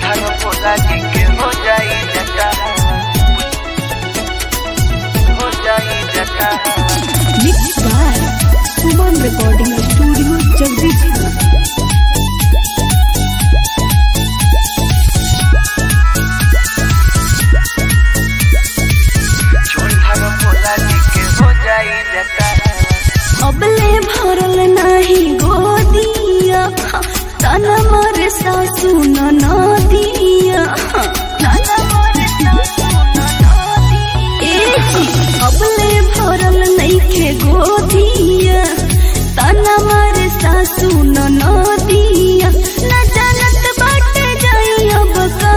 ढाल भोला जी के हो जाई जटा हो जाई जटा Mixed by Suman Recording Studio, Jagdishpur. झोल ढाल भोला जी के हो जाई जटा अबले भरल नाही गोदिया तन मर सासु नदिया अबले भरल नैखे गोदिया तन मर सासु नदिया न जानत बाटे जाई अब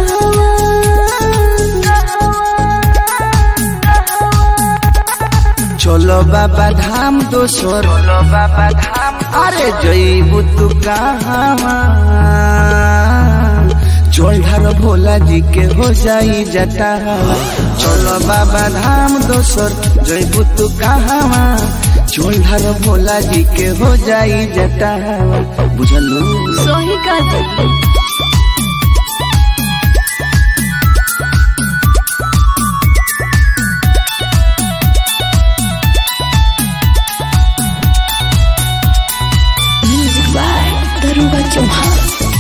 कहवा चलो बाबा धाम दोसर चलो बाबा धाम अरे जईबू तू कहाँ चोल ढार भोला जी के हो जाई जटा चलो बाबा धाम दोसर जईबू तू कहाँ चोल ढार भोला जी के हो जाई जटा बुझलू सोही का Music by Daruga Chauhan.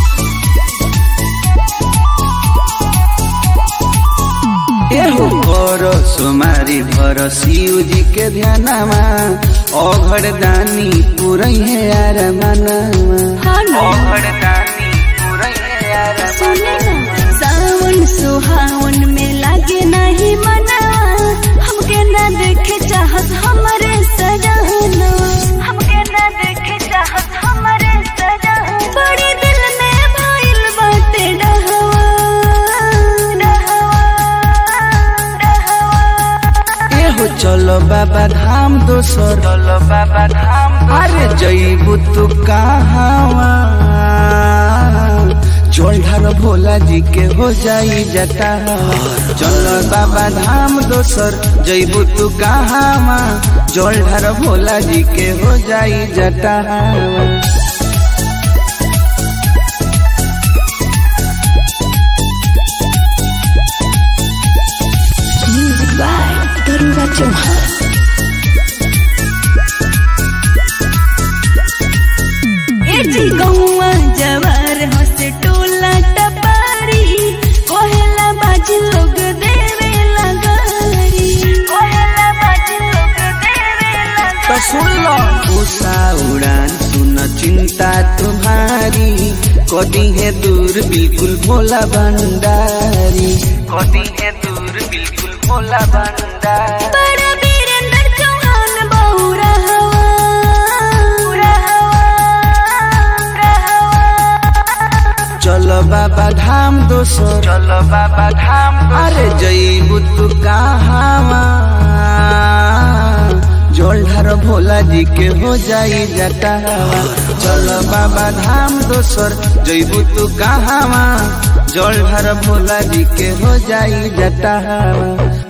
एहो करो सुमारी भर शिव जी के ध्यानमा अघड़ दानी पुरई है यार मनमा हाँ ना। अघड़ दानी पुरई है यार सुने ना, सावन सुहावन में लागे नहीं मना हमके ना देखे चाहत हमरे सजना हमके ना देखे चाहत हमरे सजना बड़ी दिल में भइल बाटे डहवा डहवा डहवा एहो चलो बाबा धाम दोसर चलो बाबा धाम अरे जईबू तू कहाँ चोल ढार भोला जी के हो जाई जटा चलो बाबा धाम दोसर जईबू तू कहाँ चोल ढार भोला जी के हो जाई जटा Music by Daruga Chauhan. ए जी गौवा जवार हसे टोला टपारी कोहेला बाजी लोग देवे लगारी कोहेला बाजी लोग देवे तो सुन लो उषा उड़ान सुन चिंता तुम्हारी कदी है दूर बिल्कुल भोला भंडारी कदी है दूर बिल्कुल भोला भंडारी बड़ा वीरेंद्र चौहान बहुरा हवा चलो बाबा धाम दोसर चलो बाबा धाम अरे जईबू तू कहाँ जोलधार भोला जी के हो जाई जटा चलो बाबा धाम दोसर जईबू तू कहाँ जोलधार भोला जी के हो जाई जटा